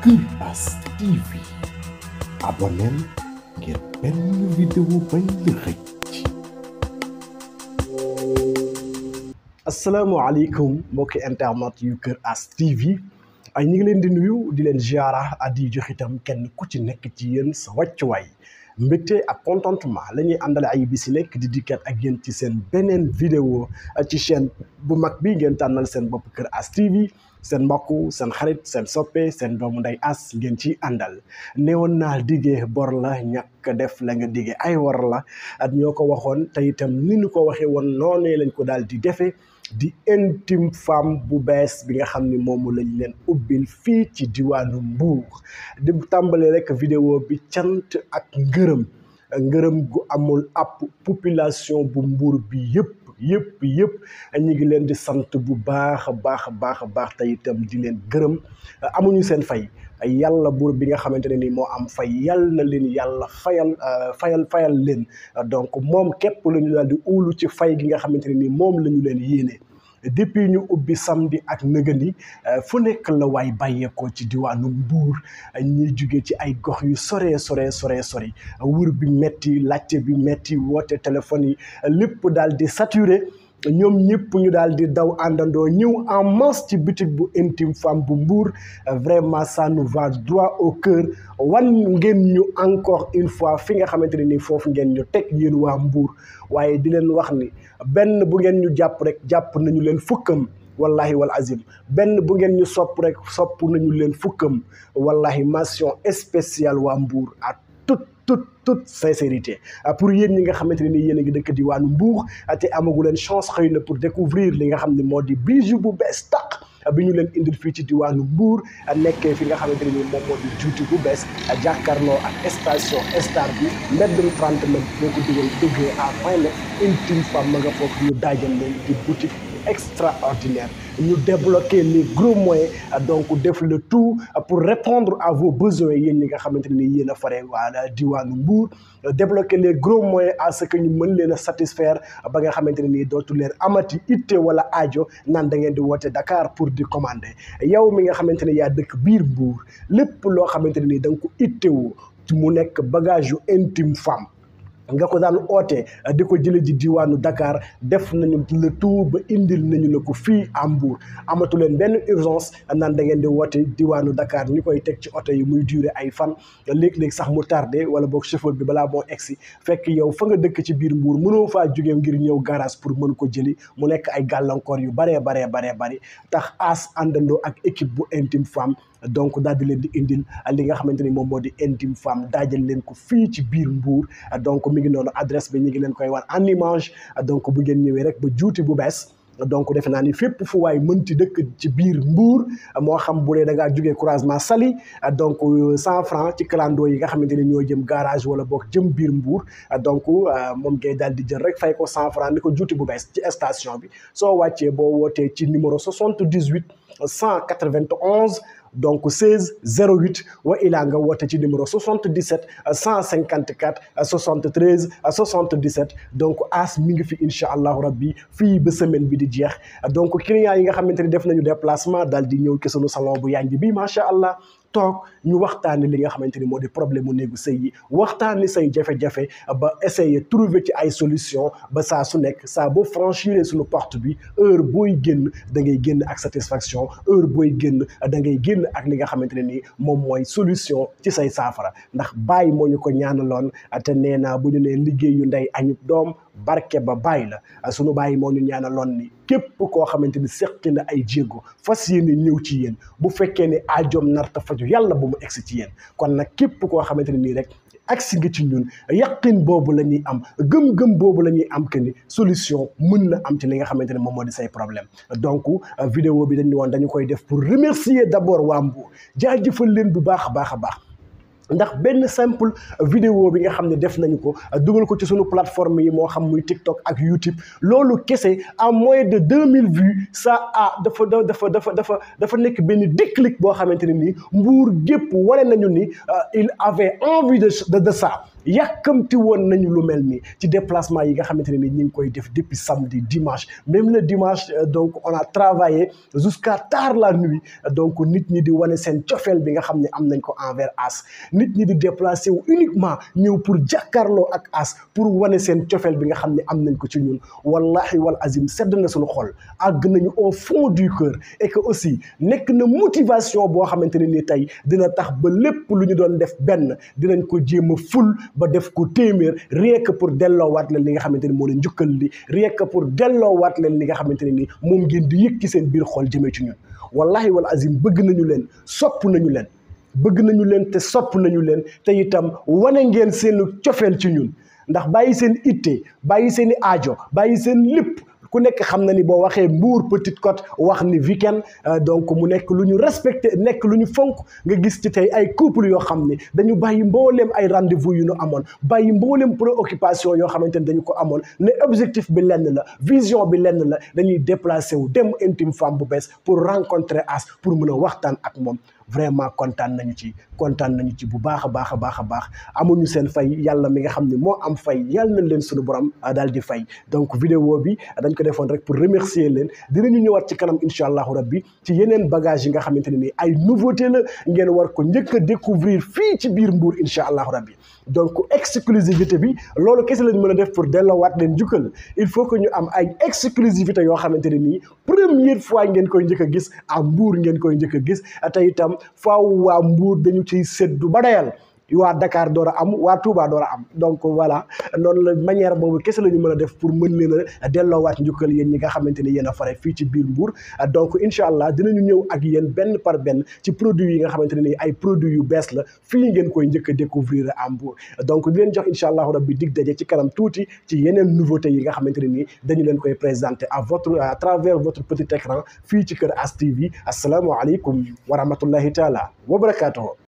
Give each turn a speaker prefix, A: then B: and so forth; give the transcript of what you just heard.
A: Iras TV abonneel ngir benn vidéo bañ la xëcc
B: asalaamaaleykum mbokki internet yu Kër As TV ay ñu ngi leen di nuyu di leen ziara di jox itam kenn ku ci nekk ci yéen sa wàccuwaay mbégte ak contentement la ñuy àndale ay bis yi nekk di dikkat ak yéen ci seen beneen vidéo ci chaîne bu mag bi ngeen tànnal seen bopp Kër As TV seen mbokk seen xarit seen soppe seen doomu nday as ngeen ci àndal neewoon naa diggee bor la ñàkk def la nga diggee ay war la at ñoo ko waxoon te itam ni ñu ko waxee woon noonee lañ ko daal di defee di intime femme bu bees bi nga xam ni moomu lañ leen ubbil fii ci diwaanu Mbuur di tàmbalee rek vidéo bi cant ak ngërëm ngërëm gu amul ab population bu Mbuur bi yëpp yëpp yëpp ñu ngi leen di sant bu baax a baax a baax a baax te itam di leen gërëm amuñu seen fay yàlla buur bi nga xamante ne ni moo am fay yàlla na leen yàlla fayal fayal fayal leen donc moom képp la ñu daal di uulu ci fay gi nga xamante ne ni moom la ñu leen yéene depuis ñu ubbi samedi ak nëgëni fu nekk la waay bàyyeekoo ci diwaanu Mbuur ñuy jóge ci ay gox yu sore sore sore sori wër bi metti laajte bi metti woote téléphone yi lépp daal di saturé ñoom ñëpp ñu daal di daw àndandoo ñëw en masse ci boutique bu intime femme bu Mbour vraiment ça nous va droit au cœur wan ngeen ñu encore une fois fi nga xamante ne nii foofu ngeen ñu teg yéen waa Mbour waaye di leen wax ni benn bu ngeen ñu jàpp rek jàpp nañu leen fukkam wallahi wal azim benn bu ngeen ñu sopp rek sopp nañu leen fukkam wallahi mention spéciale waa Mbour à toute toute toute sincérité pour yéen ñi nga xamante ne ni yéen a ngi dëkk diwaanu Mbour te amagu leen chance xëy na pour découvrir li nga xam ne moo di bijou bu bees tàq bi ñu leen indil fii ci diwaanu Mbour nekkee fi nga xamante ne ni moom moo di juuti bu bees jàkkaarloo ak station star bi mbeddum 30 mètres boo ko dugal déggee à point net intime femme ma nga foofu ñu daajal leen di boutique extraordinaire ñu débloquer les gros moyens donc def le tout pour répondre à vos besoins yéen ñi nga xamante ne ni yéen a fare waa diwaanu Mbour débloquer les gros moyens à ce que ñu mën leen a satisfaire ba nga xamante ne nii dootu leen amati itte wala aajo naan da ngeen di woote Dakar pour di commander yow mi nga xamante ne yaa dëkk biir Mbour lépp loo xamante ne nii da nga ko ittewoo mu nekk bagage yu intime femme nga ko daan oote di ko jële ji diwaanu Dakar def nañu le tout ba indil nañu la ko fii à Mbour amatu leen benn urgence naan da ngeen di woote diwaanu Dakar ñu koy teg ci oto yi muy durer ay fan léeg-léeg sax mu tardé wala boog chauffeur bi balaa moo egsi fekk yow fa nga dëkk ci biir Mbour mënoo faa jógee ngir ñëw garage pour mën ko jëli mu nekk ay gàllankoor yu baree baree baree bari tax as àndandoo ak équipe bu intime femme donc daal di leen di indil li nga xamante ni moom moo di intime femme daajal leen ko fii ci biir Mbour donc mi ngi noonu adresse bi ñu ngi leen koy wan en image donc bu ngeen ñëwee rek ba juuti bu bees donc defe naa ni fépp fu waay mënti dëkk ci biir Mbour moo xam bu dee da ngaa jógee croisement Saly donc cent franc ci clando yi nga xamante ni ñoo jëm garage wala boog jëm biir Mbour donc moom ngay daal di jël rek fay ko cent franc ni ko juuti bu bees ci station bi soo wàccee boo wootee ci numéro 78 191 donc 16 08 wa ilaa nga woote ci numéro 77 154 73 77 donc as mi ngi fi incha allahu rabbi fii ba semaine bi di jeex donc clients yi nga xamante ni def nañu déplacement daal di ñëw ci sunu salon bu yanj bi macha allah toog ñu waxtaani li nga xamante ni moo di problème mu néegu sëy yi waxtaani say jafe-jafe ba essayer trouver ci ay solution ba saa su nekk saa boo franchir suñu porte bi heure booy génn da ngay génn ak satisfaction heure booy génn da ngay génn ak li nga xamante ne ni moom mooy solution ci say saafara ndax bàyyi moo ñu ko ñaanaloon te nee naa bu ñu nee liggéeyu ndey añub doom barke ba bàyyi la sunu bàyyi moo ñu ñaanaloon ni képp koo xamante ni seqi na ay jéego fas yéene ñëw ci yéen bu fekkee ne aajoom narta faju yàlla bu mu egsi ci yéen kon nag képp koo xamante ne nii rek agsi nga ci ñun yaqin boobu la ñuy am gëm-gëm boobu la ñuy am que ni solution mën na am ci li nga xamante ne moom moo di say problème donc vidéo bi dañu woon dañu koy def pour remercier d'abord waa Mbour jaajëfal leen bu baax a baax a baax ndax benn simple vidéo bi nga xam ne def nañu ko dugal ko ci sunu plateforme yi moo xam muy TikTok ak YouTube loolu kese à moins de deux mille vues ça a dafa dafa dafa dafa dafa nekk benn déclic boo xamante ne nii Mbour gépp wane nañu ni il avait envie de de ça yàkkamti woon nañu lu mel nii ci déplacement yi nga xamante ne ni ñu ngi koy def depuis samedi dimanche même le dimanche donc on a travaillé jusqu'à tard la nuit donc nit ñi di wane seen cofeel bi nga xam ne am nañ ko envers As nit ñi di déplacé wu uniquement ñëw pour jàkkaarloo ak As pour wane seen cofeel bi nga xam ne am nañ ko ci ñun wallahi wal azim sedd na suñu xol àgg nañu au fond du cœur et que aussi nekk na motivation boo xamante ne ni tey dina tax ba lépp lu ñu doon def benn dinañ ko jéem a ful ba def ko téeméer rien que pour delloowaat leen li nga xamante ne moo leen njukkal li rien que pour delloowaat leen li nga xamante ne ni moom ngeen di yëg ci seen biir xol jëmee ci ñun wallahi wal azim bëgg nañu leen sopp nañu leen bëgg nañu leen te sopp nañu leen te itam wane ngeen seen cofeel ci ñun ndax bàyyi seen itte bàyyi seen i aajo bàyyi seen lépp ku nekk xam na ni boo waxee Mbour Petite Côte wax ni weekend donc mu nekk lu ñu respecté nekk lu ñu fonk nga gis ci tey ay couple yoo xam ne dañu bàyyi mbooleem ay rendez-vous yu ñu amoon bàyyi mbooleem préoccupation yoo xamante ne dañu ko amoon ne objectif bi lenn la vision bi lenn la dañuy déplacé wu dem intime femme bu bees pour rencontrer As pour mën a waxtaan ak moom vraiment kontaan nañu ci kontaan nañu ci bu baax a baax a baax a baax amuñu seen fay yàlla mi nga xam ne moo am fay yàlla nañ leen suñu borom daal di fay donc vidéo bi dañ ko defoon rek pour remercier leen dinañu ñëwaat ci kanam incha allahu rabbi ci yeneen bagage yi nga xamante ne nii ay nouveauté la ngeen war ko njëkk a découvrir fii ci biir Mbour incha allahu rabbi donc exclusivité bi loolu kese lañ mën a def pour delloowaat leen jukkal il faut que ñu am ay exclusivité yoo xamante ne nii première fois ngeen koy njëkk a gis à Mbour ngeen koy njëkk a gis te itam faaw waa Mbour dañu ciy séddu ba dayal waa Dakar door a am waa Touba door a am donc voilà noonu la manière boobu kese la ñu mën a def pour mën leen a delloowaat njukkal yéen ñi nga xamante ni yéen a fare fii ci biir Mbour donc incha allah dinañu ñëw ak yéen benn par benn ci produits yi nga xamante ne ni ay produits yu bees la fii ngeen koy njëkk a découvrir à Mbour donc di leen jox incha allahu rabbi dig daje ci kanam tuuti ci yeneen nouveautés yi nga xamante ne nii dañu leen koy présenter à votre à travers votre petit écran fii ci kër As TV asalaamaaleykum wa rahmatullahi taala wa barakaatuhu